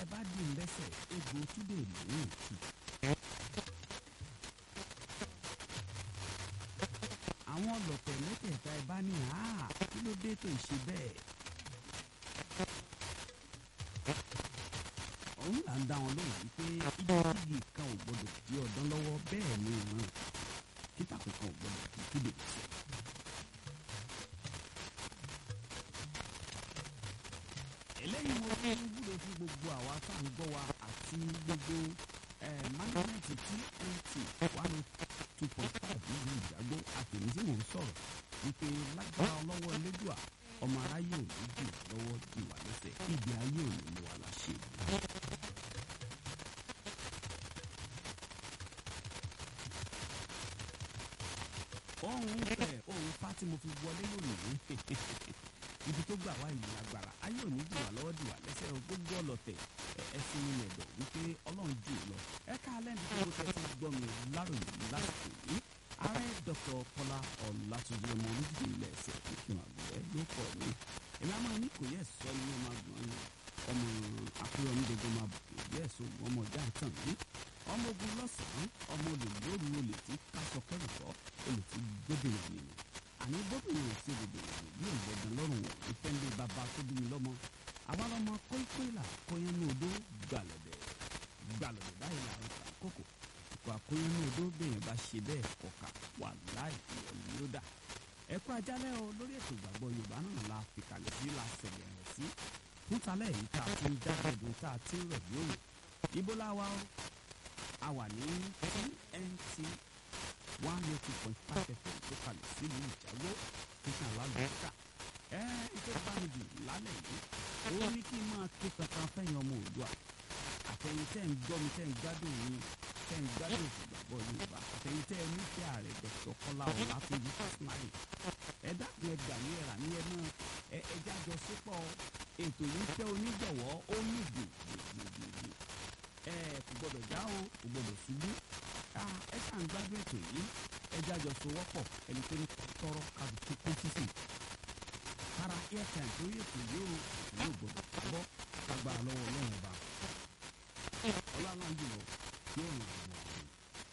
ẹ bá dì í lẹ́sẹ̀ egbò túdè lóhùn tù. àwọn ọlọ́tẹ̀ mẹ́tẹ̀ẹ̀ta ẹ bá ní àá kí ló dé tó ṣe bẹ́ẹ̀. òun là ń dá wọn lóhùn wípé igígí kan ò gbọdọ̀ di ọ̀dán lọ́wọ́ bẹ́ẹ̀ ni ìran kíta kankan ò gbọdọ̀ di kílè sọ. eléyìí mo fi ń wúlò fún gbogbo àwa tá à ń gbọ́ wa àti gbogbo mágínẹ́ẹ̀tì tnt one two point five nílùú ìjágbó àtẹ̀mí tí mò ń sọ̀rọ̀ wípé lágbára ọlọ́wọ́ elédùà ọmọ aráyé ò ní jù lọ́wọ́ jù wá lẹ́sẹ̀ ìgbé ayé ò ní mú wa láṣẹ. ohun fẹ ohun fa tí mo fi wọlé lónìí ibi tó gbà wá ìlú agbára ayé ò ní jù wá lọ́wọ́ jù wá lẹ́sẹ̀ gbogbo ọlọ́tẹ̀ ẹ̀sìn ilẹ̀ dọ̀ wípé ọlọ́run jù lọ ẹ̀ka alẹ́ ní gbogbo tẹ́ ti gbọ́ mi láròyé lásìkò yìí ààrẹ dr kọlá ọlátúnjì ọmọ olùdíje ilẹ̀ ẹ̀sẹ̀ ìkìlọ̀ àgbẹ̀ ló kọ̀ mí èmi àmọ́ ní kò yẹ sọ ní ọmọ àgbọ̀n yẹn ọmọ akérèmí gbogbo máa bùkún yẹ sọ ọmọ ọjà ìtàn yìí ọmọ ogun lọ́sàn-án ọmọ olè lóru olè tí kásọ kẹrùsọ olè tí gbóbìnrin nínú àní gbóbìnrin ò sí gbogbo bí ògbọ̀dàn lọ́rùn ìfẹ́ ńlẹ̀ bàbá tó bí mi lọ́mọ àwa lọ́mọ kóíkóílà kóyánú odó gbàlọ̀dẹ̀ gbàlọ̀dẹ̀ báyìí là ń ta kókò ìkọ̀ àkóyánú odó bẹ́ẹ̀ bá ṣe bẹ́ẹ̀ kọ̀ọ̀kà wà láì ìyọ̀lú ló dà ẹ̀kọ́ ajálẹ̀ o lórí ètò ìgbàgbọ́ yorùbá náà la fi kalẹ̀ sí la sẹ̀lẹ̀ rẹ̀ sí fún talẹ̀ yìí tá a ti ń jágẹ̀dùn tá a ti ń rọ̀ yóò ibo láwa o a wà ní tnt one oh two point five fm tó kalẹ̀ sílùú ìjágbó títí àlálùkà ẹ ìjọ bá mi jù lálẹ́ yìí ó ní kí n máa ké kankan fẹ́yìn ọmọ òdua àtẹ̀yìn tẹ́ ń gbọ́ mi tẹ́ ń gbádùn yín tẹ́ ń gbádùn ìgbàgbọ́ yorùbá àtẹ̀yìn tẹ́ ẹ nífẹ̀ẹ́ ààrẹ dr kọ́lá ọ̀làtúnjì fásitì ẹ dákun ẹ gbà ní ẹ̀rà ní ẹ náà ẹ ẹ jájọ sípò ètò yìí fẹ́ onígbọ̀wọ́ ó ní gbègbègbè ẹ kò gbọdọ̀ já o kò gbọdọ̀ ṣubú ẹ ṣáà ń gbádùn ètò yìí ẹ jájọ sowọ́pọ̀ ẹni tó ní tọrọ kàbùkù kó sísè kára airtime tó yẹ kò yóò yóò gbọdọ̀ bọ́ agbára lọ́wọ́ ọlọ́run ọba ọlọ́run jùlọ yóò ràn àwọn ọ̀hún.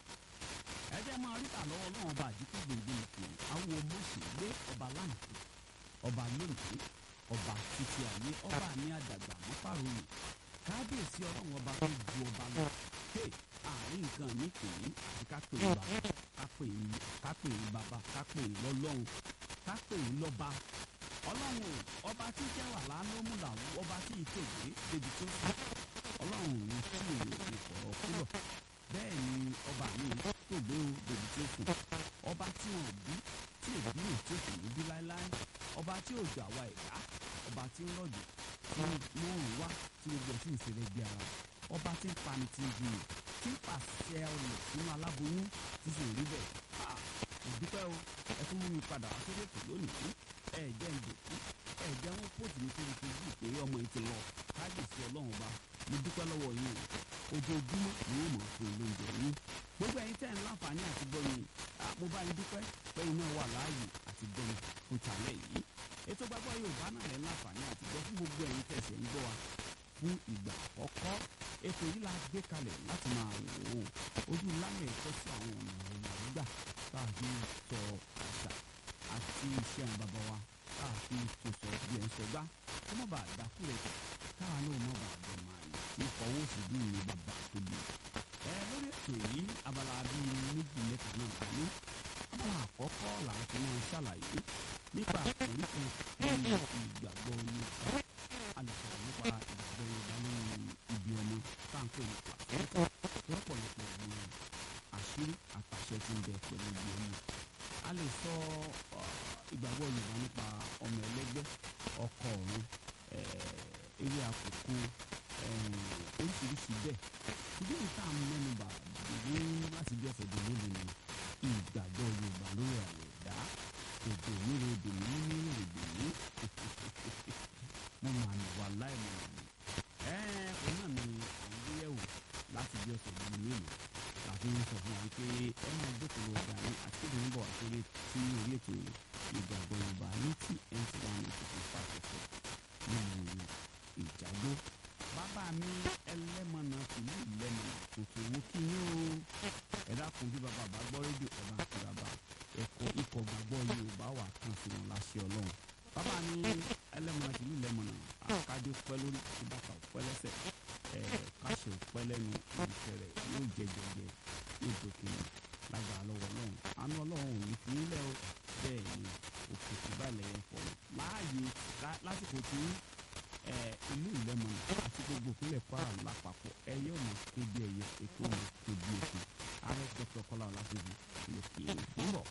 ẹ jẹ́ máa ríta lọ́wọ́ ọlọ́run ọba àdìpọ̀ gbòǹgbò ìpè àwọn mọ̀ọ́sì gbé ọba láǹkì ọba lónìí ọba títí ayé ọba ní àdàgbà mọ́fàròyìn kábíyèsí ọlọ́run ọba tó ju ọba lọ pé àárín nǹkan mi pè é àti ká pè é bàbá ká pè é ká pè é bàbá ká pè é lọ́lọ́run ká pè é lọ́ba ọlọ́run ọba tí jẹ́ wà lánàmú làwọn ọba tí ìtòwé débi tó sùn ọlọ́run ní kí èrò ìfọ̀rọ̀ kúrọ̀ bẹ́ẹ̀ ni ọba mi tògbé o débi tó sùn ọba tí wọn bí tí èbí ò tí kò ní bí láéláé ọba tí ò jọ àwa ẹ̀dá ọba tí ń rọ̀jò tí mò ń wá tí gbogbo ẹ̀ sì ń ṣẹlẹ̀ bí ara ọba tí ń pani tí ń gbìyànjú tí ń pàṣẹ ọ̀nà sínú aláboyún tí sì ń rí bẹ́ẹ̀ ìdúpẹ́ o ẹ tún mú mi padà wá sórí ètò lónìí ẹ jẹ́ ń dòkú ẹ jẹ́ wọn pòtù ní sórí facebook pé ọmọ yìí ti lọ káàdìsí ọlọ́run ọba mo dúpẹ́ lọ́wọ́ yín o ojoojúmọ́ ni wọ́n mọ̀ fún olóúnjẹ yín gbogbo ẹ̀yin tẹ́ ń láǹfààní àti gbọ́yìn mo bá yín dúpẹ́ pé iná wà láàyè àti gbọ́yìn fún tàlẹ́ yìí ètò gbàgbọ́ yorùbá náà lẹ́ láǹfààní àti gbọ́ fún gbogbo ẹ̀yin tẹ̀sẹ̀ ń gbọ́ wa fún ìgbà àkọ́kọ́ ètò yìí la gbé kalẹ̀ láti máa wò ó ojú lámẹ̀ ẹ̀kọ́ sí àwọn ọ̀nà ìrìnàgbà tá a fi sọ àṣà àti iṣẹ́ àwọn bàbá wa tá a fi sọ̀sọ̀ bí ẹ̀ ń sọgbá kó má bàa dákú rẹ̀ tẹ̀ káwa náà má bàa bẹ̀ máa yẹ kí fọwọ́ sí bí ìlú bàbá tó bí. ẹ lórí ètò yìí abala bíi méjì mẹ́ta náà wà ní abala àkọ́kọ́ là ń fi wọn ṣàlàyé nípa àkòrí kan nínú ìgbàgbọ́ Yorùbá a lè sọ̀rọ̀ nípa ìgbàgbọ́ Yorùbá lórí ibi ọmọ táǹkì nípa lọ́pọ̀lọpọ̀ ìlú àṣírí àtàṣẹ tí ń bẹ pẹ̀lú ibi ọmọ a lè sọ ìgbàgbọ́ Yorùbá nípa ọmọ ẹlẹ́gbẹ́ ọkọ ọ̀run eré àkókò oríṣiríṣi bẹ́ẹ̀ ṣùgbọ́n ìta mẹ́nuba ìwé láti bí ọ̀sẹ̀ dè lóde ni ìgbàgbọ́ Yorùbá lórí àwọ̀ ẹ̀dá èdè nílò èdè ní nílò èdè ní mo mà ní wà láì mọ̀ ní ẹ̀ ẹ̀ náà ni àwọn gbéyẹ̀wò láti bí ọ̀sẹ̀ dè lónìí àti ń sọ fún wa pé ẹ máa dókòwò ọjà ní àtìkéde ń bọ̀ àtòrí tí orí ètò ìgbàgbọ́ Yorùbá ní tí ẹ̀ ń ti wá ní ìfòfò pàṣẹfẹ́ nínú ìjàgbó. bàbá mi ẹlẹ́mọ̀nà tìlú ìlẹ́mọ̀nà tuntun wo kí yín o ẹ dákun bí bàbá bá gbọ́ rédíò ẹ bá ń kí bàbá ẹ̀kọ́ ikọ̀ gbàgbọ́ Yorùbá wà kan sí wọn láṣẹ Ọlọ́run bàbá mi ẹlẹ́mọ̀nà tìlú ìlẹ́mọ̀nà àkájọ pẹ́ lórí ìbàkà pẹ́ lẹ́sẹ̀ ẹ̀ káṣẹ pẹ́ lẹ́nu ìfẹ́ rẹ̀ yóò jẹ jẹjẹ yóò dókè lágbára lọ́wọ́ Ọlọ́run àánú Ọlọ́run ò ní fi nílẹ̀ o bẹ́ẹ̀ ni òkè tó bá lẹ́yìn fọ́ láàyè lásìkò tí ìlú ìlẹ́mọ̀nà àti gbogbo ìpínlẹ̀ Kwara lápapọ̀ ẹyẹ ò mọ̀ kébi ẹyẹ ètò ò mọ̀ kébi ètò ààrẹ dr Kọ́lá Ọláṣẹ́bí ló kì í ń bọ̀.